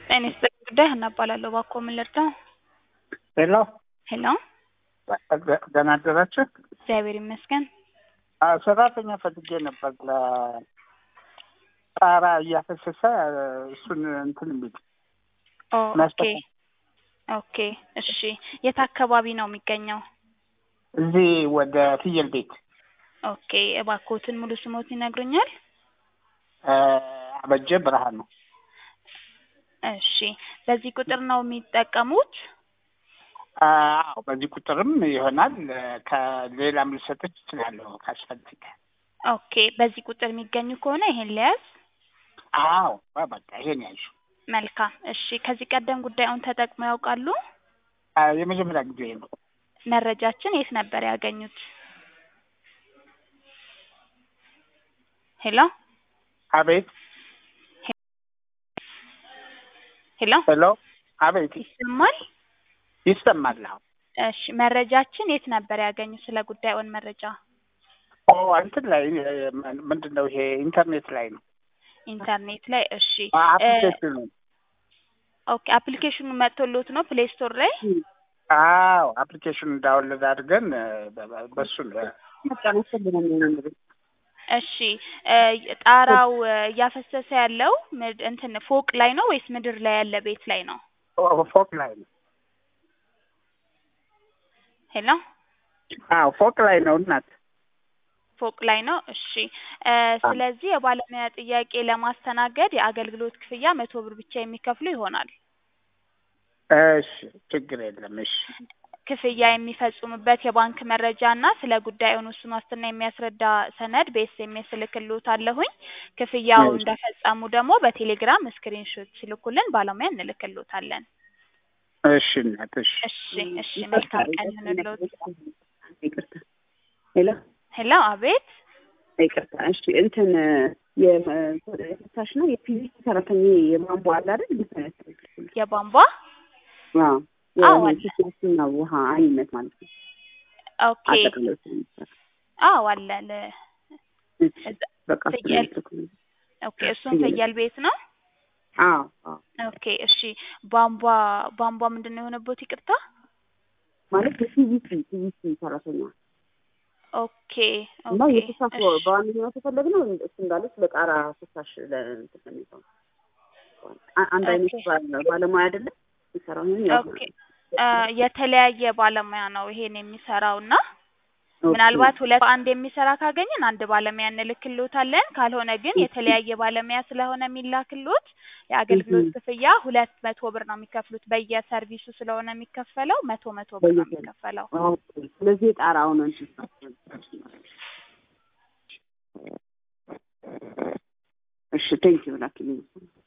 ጤና ይስጥልኝ ጉዳይ ሀና እባላለሁ። እባክዎ ምን ልርዳው? ሄሎ ሄሎ ደህና አደራችሁ? እግዚአብሔር ይመስገን። አዎ፣ ሰራተኛ ፈልጌ ነበር ለጣራ እያፈሰሰ እሱን እንትን የሚል ኦ ኦኬ ማስጠቀም። ኦኬ እሺ። የት አካባቢ ነው የሚገኘው? እዚህ ወደ ፍየል ቤት ኦኬ እባክዎትን ሙሉ ስሞት ይነግሩኛል? እ አበጀ ብርሃኑ። እሺ በዚህ ቁጥር ነው የሚጠቀሙት? አዎ በዚህ ቁጥርም ይሆናል። ከሌላም ልሰጥች እችላለሁ ካስፈልገ። ኦኬ በዚህ ቁጥር የሚገኙ ከሆነ ይሄን ሊያዝ። አዎ በቃ ይሄን ያዥ። መልካም እሺ። ከዚህ ቀደም ጉዳዩን ተጠቅመው ያውቃሉ? የመጀመሪያ ጊዜ ነው። መረጃችን የት ነበር ያገኙት? ሄሎ አቤት ሄሎ ሄሎ አቤት ይሰማል? ይሰማል። አዎ እሺ መረጃችን የት ነበር ያገኙት? ስለ ጉዳዩን መረጃ ኦ እንትን ላይ ምንድን ነው ይሄ ኢንተርኔት ላይ ነው። ኢንተርኔት ላይ። እሺ አፕሊኬሽኑ ኦኬ አፕሊኬሽኑ መጥቶሎት ነው ፕሌይ ስቶር ላይ? አዎ አፕሊኬሽኑ ዳውንሎድ አድርገን በሱ እሺ ጣራው እያፈሰሰ ያለው ምድ- እንትን ፎቅ ላይ ነው ወይስ ምድር ላይ ያለ ቤት ላይ ነው? ፎቅ ላይ ነው። ሄሎ አዎ ፎቅ ላይ ነው እናት። ፎቅ ላይ ነው። እሺ እ ስለዚህ የባለሙያ ጥያቄ ለማስተናገድ የአገልግሎት ክፍያ መቶ ብር ብቻ የሚከፍሉ ይሆናል። እሺ ችግር የለም። እሺ ክፍያ የሚፈጽሙበት የባንክ መረጃ እና ስለ ጉዳዩን ውሱን ዋስትና የሚያስረዳ ሰነድ በኤስኤምኤስ እልክልዎታለሁኝ። ክፍያው እሺ። እንደፈጸሙ ደግሞ በቴሌግራም ስክሪንሾት ሲልኩልን ባለሙያ እንልክልዎታለን። እሺ እናት እሺ እሺ እሺ መልካም ቀን ይሁንልዎት። ይቅርታ ሄሎ ሄሎ አቤት ይቅርታ እሺ እንትን የፍሳሽ ነው የፒቪሲ ሰራተኛ የቧንቧ አለ አይደል እንዴት ነው ያስተካክሉት? የቧንቧ አዎ አዎ አለ። የፍሳሽና ውሃ አይነት ማለት ነው ኦኬ አጠቃላይ ስለሚሰራ አዎ አለ ለ- እሺ በቃ ፍየል ስለሚሰራ ኦኬ እሱም ፍየል ቤት ነው። አዎ አዎ ኦኬ እሺ ቧንቧ ቧንቧ ምንድን ነው የሆነበት? ይቅርታ ማለት የፒቪሲ ፒቪሲ ሰራተኛ ኦኬ እና ኦኬ የፍሳሽ እሺ በዋነኛነት የፈለግነው እሱ እንዳለች ለጣራ ፍሳሽ ለእንትን ነው የሚባለው አ- አንድ አይነት ኦኬ ባለ- ባለሙያ አይደለም የሚሰራው ይሄን ያው ኦኬ እ የተለያየ ባለሙያ ነው ይሄን የሚሰራው እና ኦኬ ምናልባት ሁለት በአንድ የሚሰራ ካገኘን አንድ ባለሙያ እንልክልዎታለን። ካልሆነ ግን የተለያየ ባለሙያ ስለሆነ የሚላክልዎት የአገልግሎት እህ ክፍያ ሁለት መቶ ብር ነው የሚከፍሉት። በየሰርቪሱ ስለሆነ የሚከፈለው መቶ መቶ ብር ነው በየቀኑ የሚከፈለው። ኦኬ ስለዚህ የጣራውን እንትን እሺ ቴንኪው ላኪልኝ